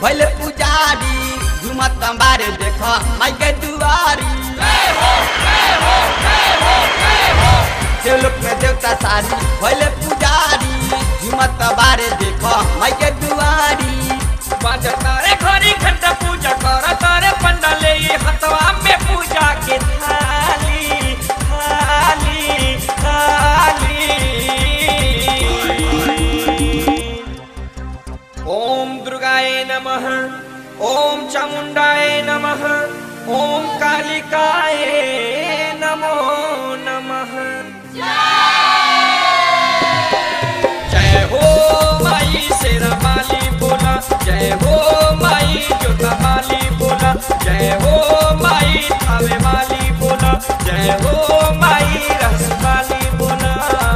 भैले पुजारी झुमत बारे देख माई के दुआरी लोक में देवता सारी भैले पुजारी झुमत बारे देख माई के दुआरी तारे घरी घंटा पूजा कर तारे पंडाले ये हतवा में पूजा के थाली थाली थाली ओम दुर्गाय नमः ओम चामुंडाय नमः ओम कालिकाय नमो नमः जय हो माई शेरा माली बोला जय हो माई जोता माली बोला जय हो माई थावे माली बोला जय हो माई रस माली बोला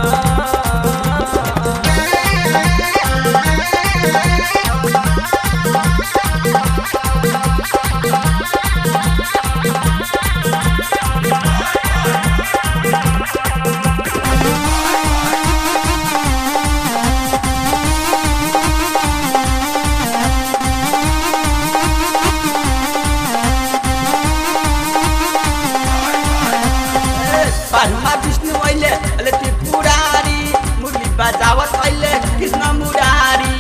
ब्रह्मा विष्णु अहिले अहिले त्रिपुरारी मुरली बजावत अहिले कृष्ण मुरारी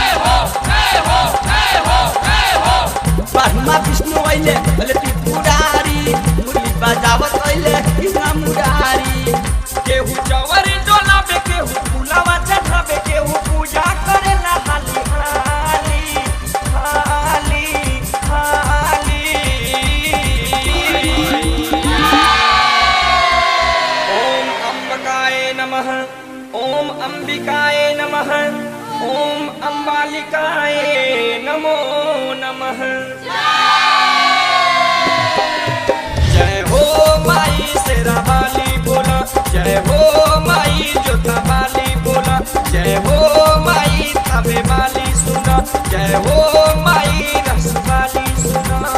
ब्रह्मा विष्णु अहिले अहिले त्रिपुरारी मुरली बजावत अहिले कृष्ण मुरारी केहू जवरी डोलाबे केहू फुलावा चढ़ाबे केहू पूजा करेला हाली हाली हाली हाली ओम अम्बकाय नमः ओम अंबिकाय नमः ओम अम्बालिकाय नमो नमः जय हो माई शेरा वाली बोला जय हो माई जोता वाली बोला जय हो माई थावे वाली सुना जय हो माई रस वाली सुना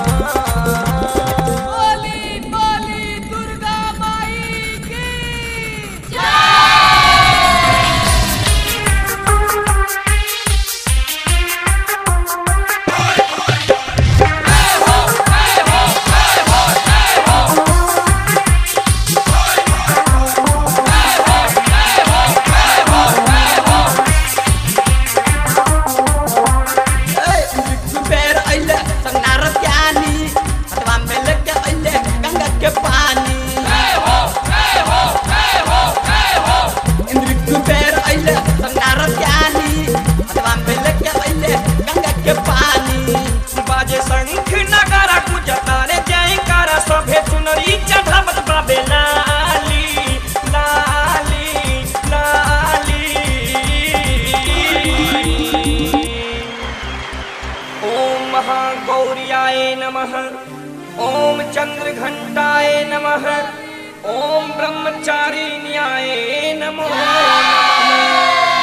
बोली बोली दुर्गा माई की बेर अहिले सङ्गार ज्ञानी अथवा मेलके अहिले गङ्गाके पानी इन्द्रिक बेर अहिले सङ्गार ज्ञानी अथवा मेलके अहिले गङ्गाके पानी बाजे शंख नगारा गुजतारे जय कारा सभे चुनरी चढ़ावत बाबे लाली लाली लाली ओम महागौर्याय नमः ओम चंद्रघंटाय नमः ओम ब्रह्मचारिण्याय नमो नमः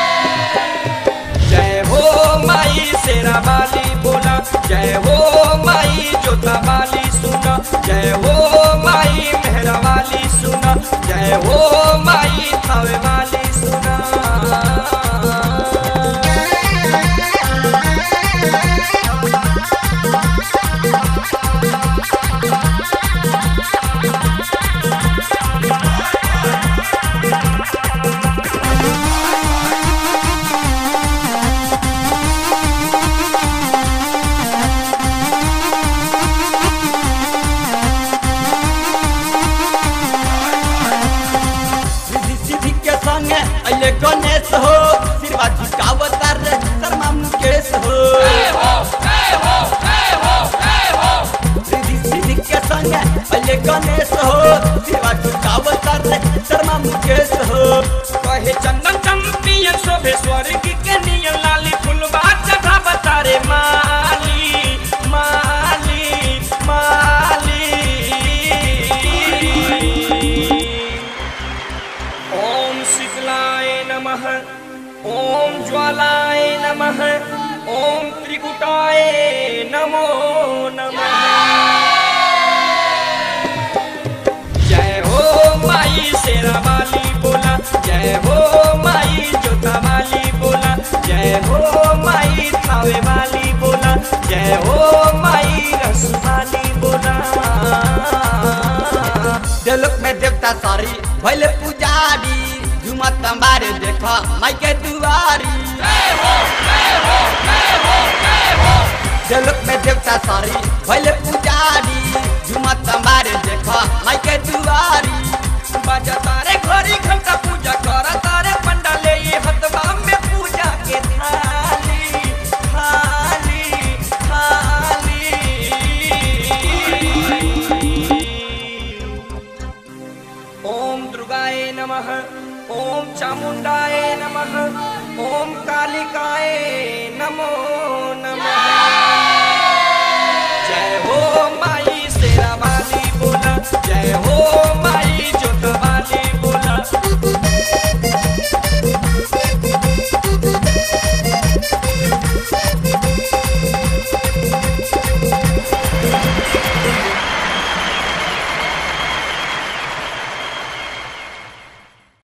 जय हो माई शेरा वाली बोला जय हो माई जोता वाली सुना जय हो माई मेहरा वाली सुना जय हो माई थावे वाली सुना रिद्धि सिद्धि के संगे अहिले गणेश हो शिरवा झुकावतार शर्मा मुकेश हो रिद्धि सिद्धि के संगे अहिले गणेश हो शिरवा झुकावतार शर्मा मुकेश हो कहे चंदन चंपियन शोभे स्वर्ग के नियन लाली फुलवा चढ़ा बतारे माली माली माली ओम शीतलाय नमः ओम ज्वालाय नमः ओम त्रिकुटाय नमो नमः जय हो माई शेरा वाली बोला जय हो माई जोता वाली बोला जय हो माई थावे वाली बोला जय हो माई रसवाली बोला देवलोक में देवता सारी भैले पुजारी झुमत मारे देख माई के दुआरी देवलोक में देवता सारी भैले पुजारी झुमत मारे देख माई के दुआरी बाजा तारे घड़ी घंटा पूजा कर तारे पंडाले ये हतवा में पूजा के थाली थाली थाली ओम दुर्गाय नमः ओम चामुंडाय नमः ओम कालिकाय नमो नमः जय हो माई